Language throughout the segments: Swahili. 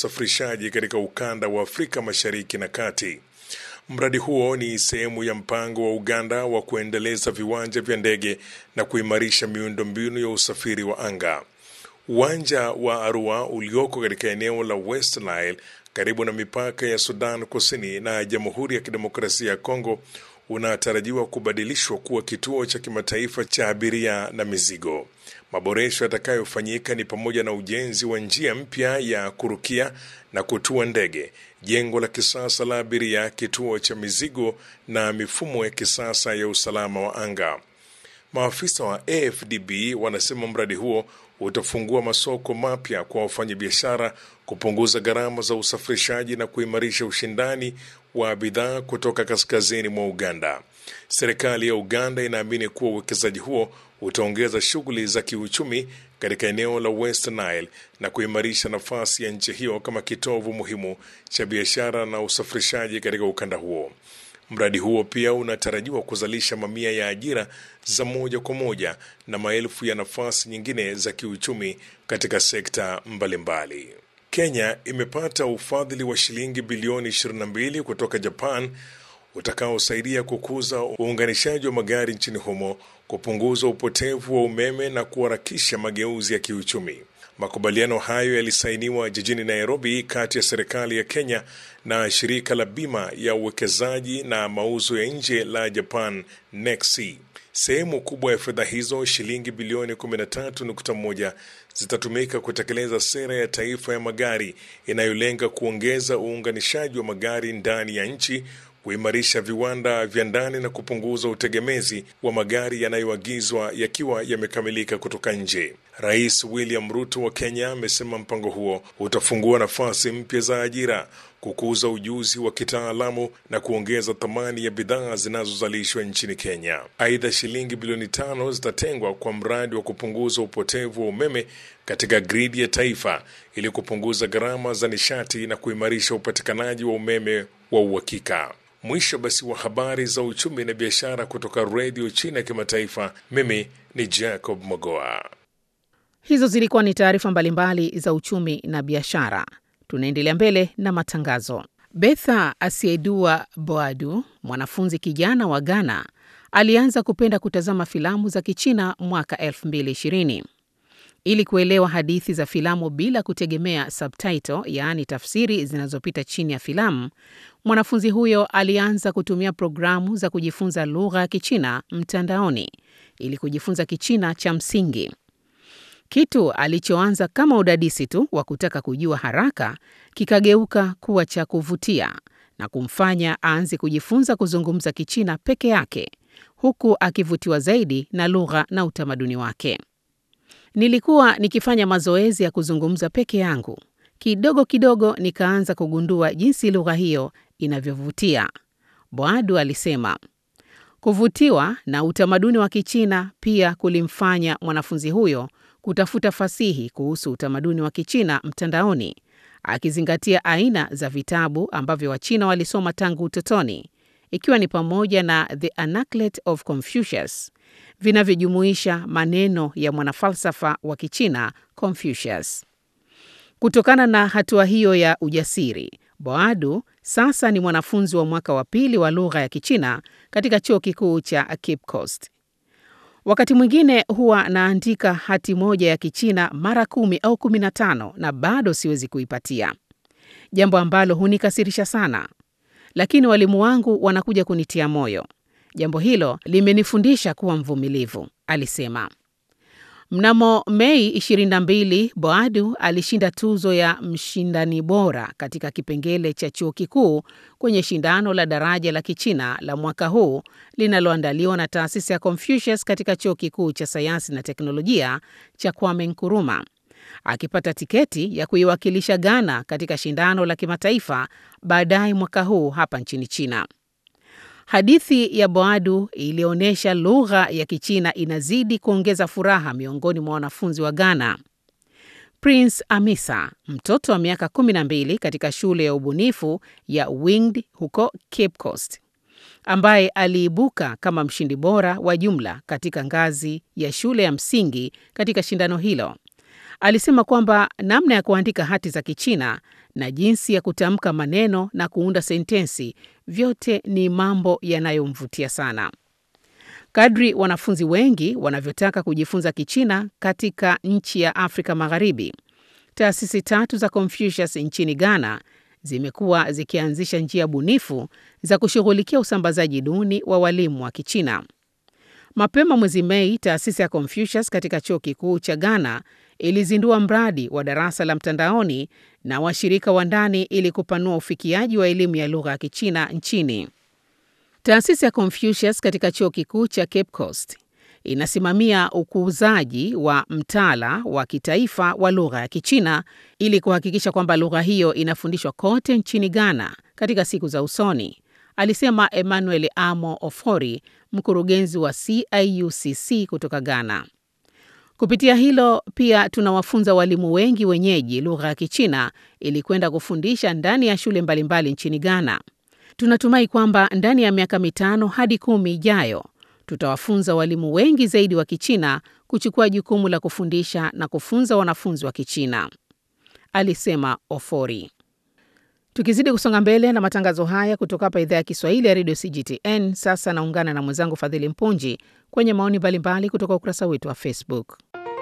usafirishaji katika ukanda wa Afrika Mashariki na Kati. Mradi huo ni sehemu ya mpango wa Uganda wa kuendeleza viwanja vya ndege na kuimarisha miundombinu ya usafiri wa anga. Uwanja wa Arua ulioko katika eneo la West Nile karibu na mipaka ya Sudan Kusini na Jamhuri ya Kidemokrasia ya Kongo unatarajiwa kubadilishwa kuwa kituo cha kimataifa cha abiria na mizigo. Maboresho yatakayofanyika ni pamoja na ujenzi wa njia mpya ya kurukia na kutua ndege, jengo la kisasa la abiria, kituo cha mizigo na mifumo ya kisasa ya usalama wa anga. Maafisa wa AFDB wanasema mradi huo utafungua masoko mapya kwa wafanyabiashara, kupunguza gharama za usafirishaji na kuimarisha ushindani wa bidhaa kutoka kaskazini mwa Uganda. Serikali ya Uganda inaamini kuwa uwekezaji huo utaongeza shughuli za kiuchumi katika eneo la West Nile na kuimarisha nafasi ya nchi hiyo kama kitovu muhimu cha biashara na usafirishaji katika ukanda huo. Mradi huo pia unatarajiwa kuzalisha mamia ya ajira za moja kwa moja na maelfu ya nafasi nyingine za kiuchumi katika sekta mbalimbali mbali. Kenya imepata ufadhili wa shilingi bilioni 22 kutoka Japan utakaosaidia kukuza uunganishaji wa magari nchini humo, kupunguza upotevu wa umeme na kuharakisha mageuzi ya kiuchumi. Makubaliano hayo yalisainiwa jijini Nairobi kati ya serikali ya Kenya na shirika la bima ya uwekezaji na mauzo ya nje la Japan NEXI. Sehemu kubwa ya fedha hizo, shilingi bilioni 13.1, zitatumika kutekeleza sera ya taifa ya magari inayolenga kuongeza uunganishaji wa magari ndani ya nchi, kuimarisha viwanda vya ndani na kupunguza utegemezi wa magari yanayoagizwa yakiwa yamekamilika kutoka nje. Rais William Ruto wa Kenya amesema mpango huo utafungua nafasi mpya za ajira, kukuza ujuzi wa kitaalamu na kuongeza thamani ya bidhaa zinazozalishwa nchini Kenya. Aidha, shilingi bilioni tano zitatengwa kwa mradi wa kupunguza upotevu wa umeme katika gridi ya taifa ili kupunguza gharama za nishati na kuimarisha upatikanaji wa umeme wa uhakika. Mwisho basi wa habari za uchumi na biashara kutoka redio China ya kimataifa. Mimi ni Jacob Mogoa. Hizo zilikuwa ni taarifa mbalimbali za uchumi na biashara. Tunaendelea mbele na matangazo. Betha Asiedua Boadu, mwanafunzi kijana wa Ghana, alianza kupenda kutazama filamu za Kichina mwaka 2020. Ili kuelewa hadithi za filamu bila kutegemea subtitle, yaani tafsiri zinazopita chini ya filamu, mwanafunzi huyo alianza kutumia programu za kujifunza lugha ya Kichina mtandaoni ili kujifunza Kichina cha msingi. Kitu alichoanza kama udadisi tu wa kutaka kujua haraka kikageuka kuwa cha kuvutia na kumfanya aanze kujifunza kuzungumza Kichina peke yake, huku akivutiwa zaidi na lugha na utamaduni wake. Nilikuwa nikifanya mazoezi ya kuzungumza peke yangu. Kidogo kidogo nikaanza kugundua jinsi lugha hiyo inavyovutia, Boadu alisema. Kuvutiwa na utamaduni wa Kichina pia kulimfanya mwanafunzi huyo kutafuta fasihi kuhusu utamaduni wa Kichina mtandaoni, akizingatia aina za vitabu ambavyo Wachina walisoma tangu utotoni, ikiwa ni pamoja na The Anaclet of Confucius vinavyojumuisha maneno ya mwanafalsafa wa Kichina Confucius. Kutokana na hatua hiyo ya ujasiri, Boadu sasa ni mwanafunzi wa mwaka wa pili wa lugha ya Kichina katika chuo kikuu cha Cape Coast. Wakati mwingine huwa naandika hati moja ya Kichina mara kumi au kumi na tano na bado siwezi kuipatia, jambo ambalo hunikasirisha sana, lakini walimu wangu wanakuja kunitia moyo. Jambo hilo limenifundisha kuwa mvumilivu, alisema. Mnamo Mei 22, Boadu alishinda tuzo ya mshindani bora katika kipengele cha chuo kikuu kwenye shindano la daraja la Kichina la mwaka huu linaloandaliwa na taasisi ya Confucius katika chuo kikuu cha sayansi na teknolojia cha Kwame Nkrumah, akipata tiketi ya kuiwakilisha Ghana katika shindano la kimataifa baadaye mwaka huu hapa nchini China. Hadithi ya Boadu ilionyesha lugha ya Kichina inazidi kuongeza furaha miongoni mwa wanafunzi wa Ghana. Prince Amisa, mtoto wa miaka 12 katika shule ya ubunifu ya Winged huko Cape Coast, ambaye aliibuka kama mshindi bora wa jumla katika ngazi ya shule ya msingi katika shindano hilo, Alisema kwamba namna ya kuandika hati za Kichina na jinsi ya kutamka maneno na kuunda sentensi vyote ni mambo yanayomvutia sana. Kadri wanafunzi wengi wanavyotaka kujifunza Kichina katika nchi ya Afrika Magharibi, taasisi tatu za Confucius nchini Ghana zimekuwa zikianzisha njia bunifu za kushughulikia usambazaji duni wa walimu wa Kichina. Mapema mwezi Mei, taasisi ya Confucius katika chuo kikuu cha Ghana ilizindua mradi wa darasa la mtandaoni na washirika wa ndani ili kupanua ufikiaji wa elimu ya lugha ya Kichina nchini. Taasisi ya Confucius katika chuo kikuu cha Cape Coast inasimamia ukuzaji wa mtaala wa kitaifa wa lugha ya Kichina ili kuhakikisha kwamba lugha hiyo inafundishwa kote nchini Ghana katika siku za usoni, alisema Emmanuel Amo Ofori, mkurugenzi wa CIUCC kutoka Ghana. Kupitia hilo pia tunawafunza walimu wengi wenyeji lugha ya Kichina ili kwenda kufundisha ndani ya shule mbalimbali nchini Ghana. Tunatumai kwamba ndani ya miaka mitano hadi kumi ijayo tutawafunza walimu wengi zaidi wa Kichina kuchukua jukumu la kufundisha na kufunza wanafunzi wa Kichina, alisema Ofori. Tukizidi kusonga mbele na matangazo haya kutoka hapa idhaa ya Kiswahili ya redio CGTN, sasa naungana na mwenzangu Fadhili Mpunji kwenye maoni mbalimbali kutoka ukurasa wetu wa Facebook.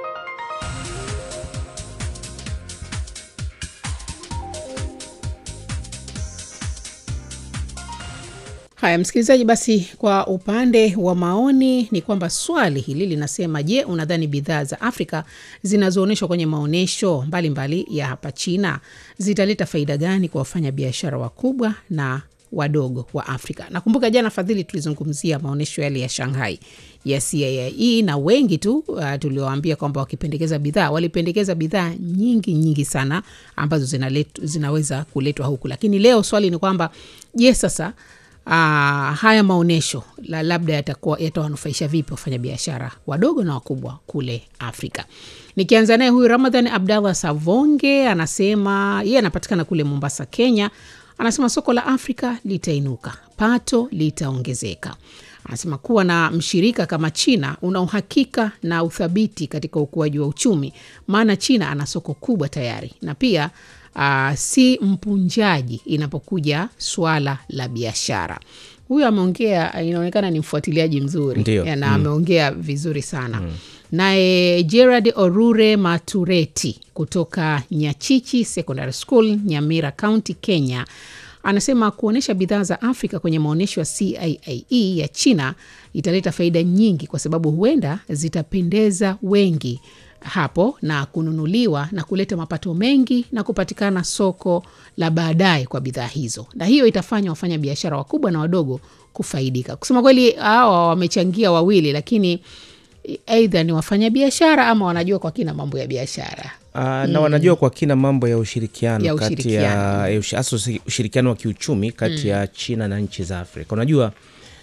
Haya, msikilizaji, basi kwa upande wa maoni ni kwamba swali hili linasema, je, unadhani bidhaa za Afrika zinazoonyeshwa kwenye maonyesho mbalimbali ya hapa China zitaleta faida gani kwa wafanyabiashara wakubwa na wadogo wa Afrika? Nakumbuka jana, Fadhili, tulizungumzia maonyesho yale ya Shanghai ya CIIE na wengi tu uh, tuliowaambia kwamba wakipendekeza bidhaa walipendekeza bidhaa nyingi nyingi sana ambazo zinalet, zinaweza kuletwa huku, lakini leo swali ni kwamba je, sasa Uh, haya maonyesho la labda yatakuwa yatawanufaisha vipi wafanyabiashara wadogo na wakubwa kule Afrika. Nikianza naye huyu Ramadhan Abdallah Savonge anasema yeye anapatikana kule Mombasa, Kenya. Anasema soko la Afrika litainuka, pato litaongezeka. Anasema kuwa na mshirika kama China una uhakika na uthabiti katika ukuaji wa uchumi, maana China ana soko kubwa tayari na pia Uh, si mpunjaji inapokuja swala la biashara. Huyu ameongea, inaonekana ni mfuatiliaji mzuri Ndiyo. na Mm. ameongea vizuri sana naye Gerard Orure Matureti kutoka Nyachichi Secondary School, Nyamira County, Kenya anasema kuonyesha bidhaa za Afrika kwenye maonyesho ya CIIE ya China italeta faida nyingi, kwa sababu huenda zitapendeza wengi hapo na kununuliwa na kuleta mapato mengi na kupatikana soko la baadaye kwa bidhaa hizo, na hiyo itafanya wafanya biashara wakubwa na wadogo kufaidika. Kusema kweli, hawa wamechangia wawili, lakini aidha ni wafanya biashara ama wanajua kwa kina mambo ya biashara. Uh, na wanajua kwa kina mambo ya ushirikiano Ya kati ushirikiano. ya ya ushi- hasa usi- ushirikiano wa kiuchumi kati ya China na nchi za Afrika. Unajua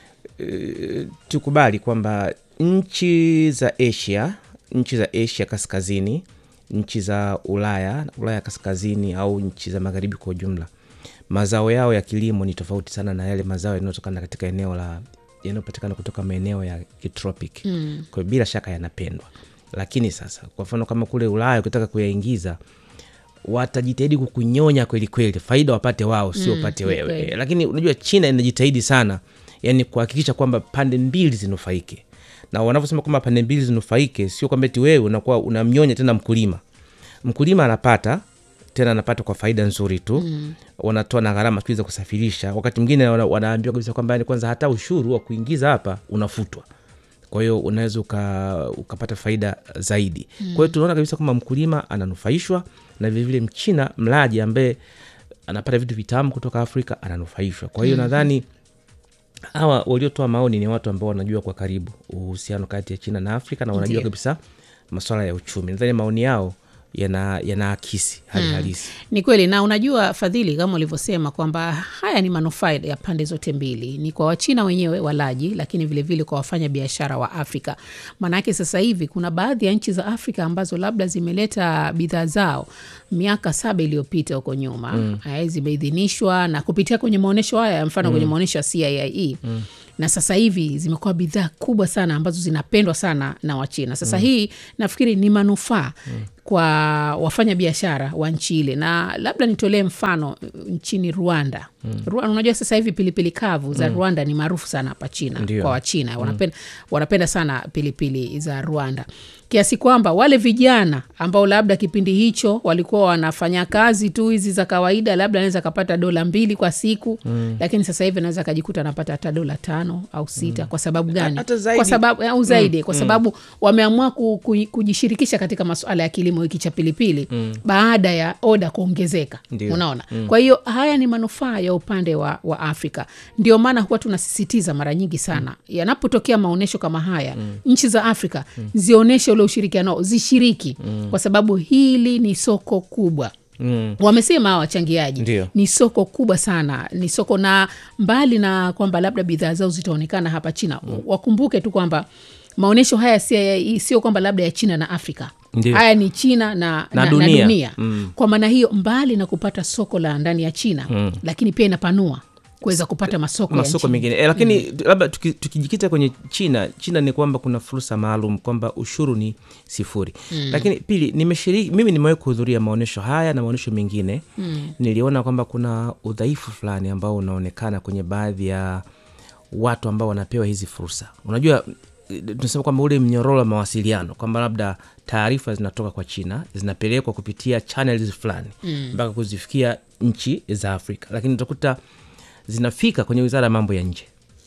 eh, tukubali kwamba nchi za Asia, nchi za Asia kaskazini, nchi za Ulaya, Ulaya kaskazini au nchi za magharibi kwa ujumla, mazao yao ya kilimo ni tofauti sana na yale mazao yanayotokana katika eneo la yanayopatikana kutoka maeneo ya kitropic mm. kwa hiyo bila shaka yanapendwa, lakini sasa kwa mfano kama kule Ulaya ukitaka kuyaingiza watajitahidi kukunyonya kweli kweli, faida wapate wao, sio Mm, upate ni wewe. kweli. Lakini unajua China inajitahidi sana, yani kuhakikisha kwamba pande mbili zinufaike, na wanavyosema kwamba pande mbili zinufaike, sio kwamba eti wewe unakuwa unamnyonya tena mkulima. Mkulima anapata tena anapata kwa faida nzuri tu mm. wanatoa na gharama tu za kusafirisha. Wakati mwingine wana, wanaambiwa kabisa kwamba yani kwanza hata ushuru wa kuingiza hapa unafutwa kwa hiyo unaweza uka, ukapata faida zaidi mm. kwa hiyo tunaona kabisa kwamba mkulima ananufaishwa na vilevile mchina mlaji ambaye anapata vitu vitamu kutoka afrika ananufaishwa kwa hiyo nadhani hawa waliotoa maoni ni watu ambao wanajua kwa karibu uhusiano kati ya china na afrika na wanajua Ndiyo. kabisa masuala ya uchumi nadhani maoni yao yana yanaakisi hali halisi Ni kweli, na unajua Fadhili, kama ulivyosema kwamba haya ni manufaa ya pande zote mbili, ni kwa Wachina wenyewe walaji, lakini vilevile vile kwa wafanya biashara wa Afrika. Maanake sasa hivi kuna baadhi ya nchi za Afrika ambazo labda zimeleta bidhaa zao miaka saba iliyopita huko nyuma mm. zimeidhinishwa na kupitia kwenye maonyesho haya, mfano kwenye maonyesho ya CIIE na sasa hivi zimekuwa bidhaa kubwa sana ambazo zinapendwa sana na wachina sasa hii nafikiri ni manufaa kwa wafanya biashara wa nchi ile na labda nitolee mfano uh, nchini rwanda Rwanda, unajua sasa hivi pilipili kavu za rwanda ni maarufu sana hapa china Ndio. kwa wachina wanapenda, wanapenda sana pilipili za rwanda kiasi kwamba wale vijana ambao labda kipindi hicho walikuwa wanafanya kazi tu hizi za kawaida labda anaweza akapata dola mbili kwa siku mm. lakini sasa hivi anaweza akajikuta anapata hata dola tano au sita mm. kwa sababu gani Hata zaidi. kwa sababu au zaidi kwa sababu wameamua ku, ku, kujishirikisha katika masuala ya kilimo hiki cha pilipili mm. baada ya oda kuongezeka Ndio. unaona mm. kwa hiyo haya ni manufaa ya upande wa, wa afrika ndio maana huwa tunasisitiza mara nyingi sana mm. yanapotokea maonyesho kama haya mm. nchi za afrika mm. zionyeshe ule ushirikiano zishiriki mm. kwa sababu hili ni soko kubwa Mm. wamesema hawa wachangiaji Ndio. ni soko kubwa sana ni soko na mbali na kwamba labda bidhaa zao zitaonekana hapa china mm. wakumbuke tu kwamba maonyesho haya si- sio kwamba labda ya china na afrika Ndio. haya ni china na, Na na, dunia. na dunia. Mm. kwa maana hiyo mbali na kupata soko la ndani ya china mm. lakini pia inapanua kuweza kupata masoko, ya masoko nchi. mengine e, lakini labda tuki- tukijikita kwenye china china ni kwamba kuna fursa maalum kwamba ushuru ni sifuri mm. lakini pili nimeshiriki mimi nimewahi kuhudhuria maonyesho haya na maonyesho mengine mm. niliona kwamba kuna udhaifu fulani ambao unaonekana kwenye baadhi ya watu ambao wanapewa hizi fursa unajua eh, tunasema kwamba ule mnyororo wa mawasiliano kwamba labda taarifa zinatoka kwa china zinapelekwa kupitia channels fulani mpaka kuzifikia nchi za afrika lakini utakuta zinafika kwenye wizara ya mambo ya nje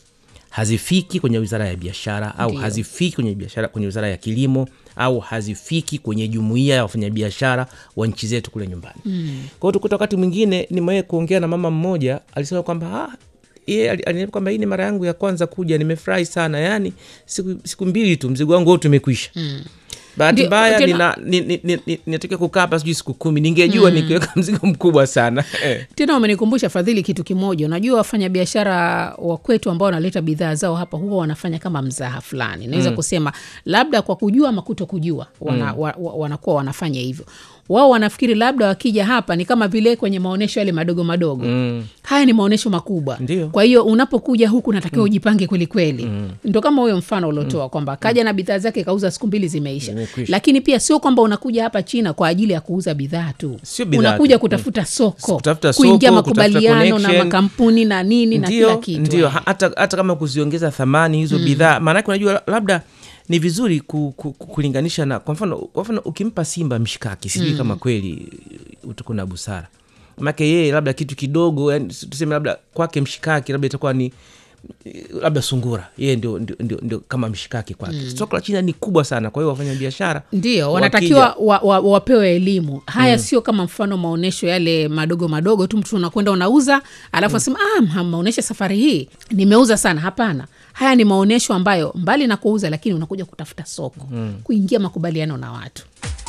hazifiki kwenye wizara ya biashara au Ndio. hazifiki kwenye biashara kwenye wizara ya kilimo au hazifiki kwenye jumuiya ya wafanyabiashara wa nchi zetu kule nyumbani mm. kwa hiyo tukuta wakati mwingine nimewahi kuongea na mama mmoja alisema kwamba ah, yeye ali- aliniambia kwamba hii ni mara yangu ya kwanza kuja nimefurahi sana yaani siku, siku mbili tu mzigo wangu wote umekwisha mm bahati Ndio, mbaya tena- nina- ni- ni- ni- ni- ninatakiwa kukaa hapa sijui siku kumi ningejua nikiweka mzigo mkubwa sana eh. tena wamenikumbusha fadhili kitu kimoja unajua wafanyabiashara wa kwetu ambao wanaleta bidhaa zao hapa huwa wanafanya kama mzaha fulani naweza mm. kusema labda kwa kujua ama kuto kujua wana, mm. wa, wa, wanakuwa wanafanya hivyo wao wanafikiri labda wakija hapa ni kama vile kwenye maonyesho yale madogo madogo mm. haya ni maonyesho makubwa Ndio. kwa hiyo unapokuja huku natakiwa ujipange kwelikweli mm. ndo kama huyo mfano uliotoa kwamba kaja na bidhaa zake kauza siku mbili zimeisha Zimekwisha. lakini pia sio kwamba unakuja hapa china kwa ajili ya kuuza bidhaa tu Sio bidhaa unakuja tu. kutafuta soko Kutafuta kuingia soko, kutafuta makubaliano na connection. makampuni na nini na kila ndio kitu ndio eh. ha- hata, hata kama kuziongeza thamani hizo mm. bidhaa maanake unajua la- labda ni vizuri ku, ku, ku, kulinganisha na kwa mfano kwa mfano ukimpa simba mshikaki sijui mm. kama kweli utakuwa na busara make yeye labda kitu kidogo yani, tuseme labda kwake mshikaki labda itakuwa ni labda sungura yeye ndio, ndio, ndio, ndio kama mshikaki kwake mm. soko la china ni kubwa sana kwa hiyo wafanya biashara ndio wanatakiwa wa, wa, wapewe elimu haya mm. sio kama mfano maonyesho yale madogo madogo tu mtu unakwenda unauza alafu asema ah, maonyesho safari hii nimeuza sana hapana haya ni maonyesho ambayo mbali na kuuza lakini unakuja kutafuta soko mm. kuingia makubaliano na watu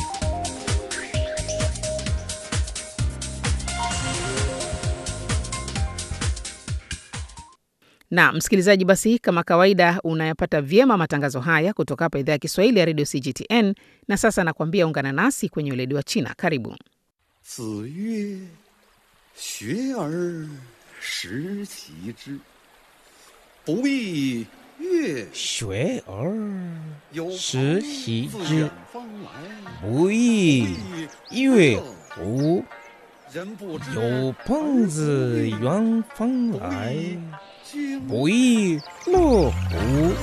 na msikilizaji, basi kama kawaida unayapata vyema matangazo haya kutoka hapa idhaa ya Kiswahili ya redio CGTN. Na sasa nakwambia ungana nasi kwenye weledi wa China. Karibu. 子曰：“学而时齐之，不亦乐学而有时朋习自之远方来， 不亦乐乎？ 人不知有朋自远方来， 君不亦乐乎？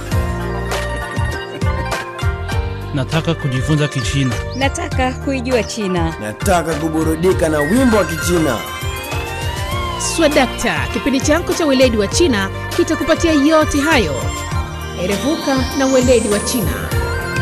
Nataka kujifunza Kichina. Nataka kuijua China. Nataka kuburudika na wimbo wa Kichina. Swadakta, kipindi chako cha weledi wa China kitakupatia yote hayo. Erevuka na weledi wa China.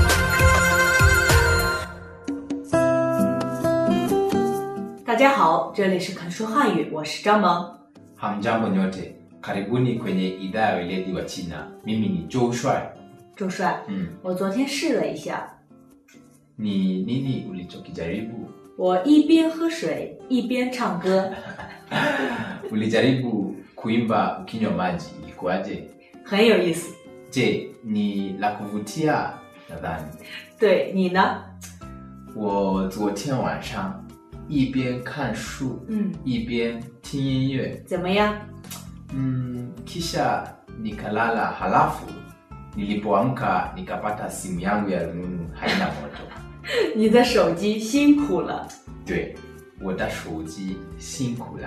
大家好，这里是肯说汉语，我是张萌。 Hamjambo nyote, karibuni kwenye idhaa ya weledi wa China. Mimi ni Joe Shuai. 周帅， Mm. 我昨天试了一下， Ni nini ulichokijaribu? 我一边喝水一边唱歌， Ulijaribu kuimba ukinywa maji, ilikuwaje? 很有意思。 Je, ni la kuvutia? Nadhani 对你呢？ 我昨天晚上一边看书嗯， 一边听音乐， 怎么样？ mm, kisha nikalala halafu nilipoamka nikapata simu yangu ya rununu haina moto 你的手机辛苦了。 对我的手机辛苦了